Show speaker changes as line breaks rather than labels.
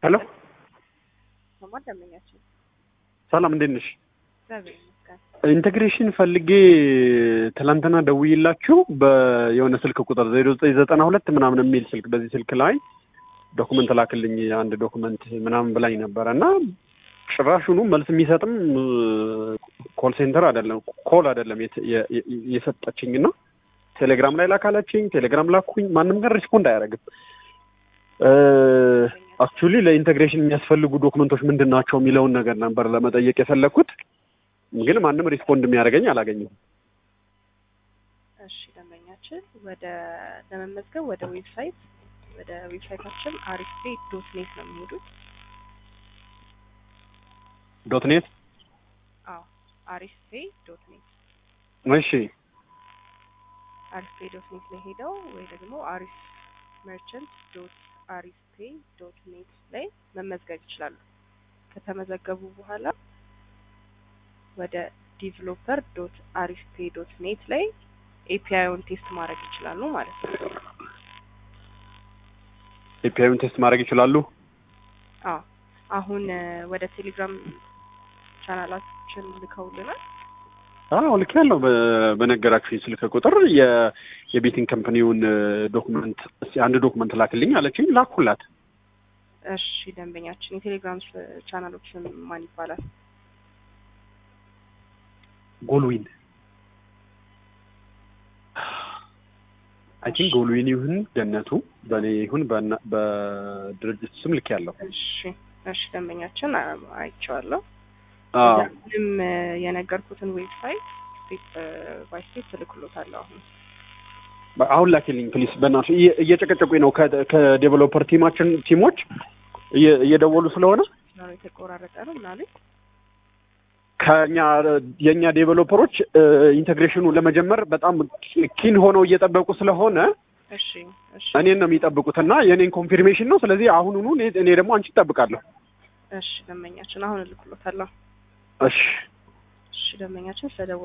ሄሎ
ሰማ ደመኛችን
ሰላም እንዴት ነሽ?
እግዚአብሔር ይመስገን።
ኢንቴግሬሽን ፈልጌ ትላንትና ደውዬላችሁ በየሆነ ስልክ ቁጥር ዜሮ ዘጠኝ ዘጠና ሁለት ምናምን የሚል ስልክ በዚህ ስልክ ላይ ዶኩመንት ላክልኝ አንድ ዶኩመንት ምናምን ብላኝ ነበረ እና ጭራሹኑ መልስ የሚሰጥም ኮል ሴንተር አይደለም ኮል አይደለም የሰጠችኝ እና ቴሌግራም ላይ ላካላችኝ ቴሌግራም ላኩኝ ማንም ጋር ሪስፖንድ አያደርግም አክቹሊ ለኢንቴግሬሽን የሚያስፈልጉ ዶክመንቶች ምንድን ናቸው የሚለውን ነገር ነበር ለመጠየቅ የፈለግኩት ግን ማንም ሪስፖንድ የሚያደርገኝ አላገኘሁም
እሺ ደንበኛችን ወደ ለመመዝገብ ወደ ዌብሳይት ወደ ዌብሳይታችን አሪፌ ዶት ኔት ነው የሚሄዱት
ዶት ኔት
አዎ አሪፌ ዶት ኔት
እሺ
አሪፌ ዶት ኔት ላይ ሄደው ወይ ደግሞ አሪፍ መርቸንት ዶት አሪፍ ፔ ዶት ኔት ላይ መመዝገብ ይችላሉ። ከተመዘገቡ በኋላ ወደ ዲቨሎፐር ዶት አሪፍ ፔ ዶት ኔት ላይ ኤፒአይውን ቴስት ማድረግ ይችላሉ ማለት ነው።
ኤፒአይውን ቴስት ማድረግ ይችላሉ።
አዎ አሁን ወደ ቴሌግራም ቻናላችን ልከውልናል።
አዎ ልክ ያለው በነገራችሁኝ ስልክ ቁጥር የቤቲንግ ከምፕኒውን ዶክመንት እስኪ አንድ ዶክመንት ላክልኝ አለችኝ። ላኩላት።
እሺ ደንበኛችን የቴሌግራም ቻናሎችን ማን ይባላል?
ጎልዊን አይ ቲንክ ጎልዊን ይሁን ገነቱ በእኔ ይሁን በድርጅት ስም ልክ ያለው።
እሺ እሺ ደንበኛችን አይቼዋለሁ።
አዎ
ምንም የነገርኩትን ዌብሳይት ስቴፕ ባይ ስቴፕ እልክሎታለሁ። አሁን
አሁን ላኪልኝ ፕሊስ፣ በእናትሽ እየጨቀጨቁኝ ነው። ከዴቨሎፐር ቲማችን ቲሞች እየደወሉ ስለሆነ
ነው የተቆራረጠ ነው ምናምን
ከኛ የእኛ ዴቨሎፐሮች ኢንቴግሬሽኑ ለመጀመር በጣም ኪን ሆነው እየጠበቁ ስለሆነ
እሺ እሺ
እኔን ነው የሚጠብቁት እና የእኔን ኮንፊርሜሽን ነው። ስለዚህ አሁኑኑ እኔ ደግሞ አንቺ እጠብቃለሁ።
እሺ ደንበኛችን አሁን እልክሎታለሁ።
እሺ
እሺ ደንበኛችን ስለደወሉ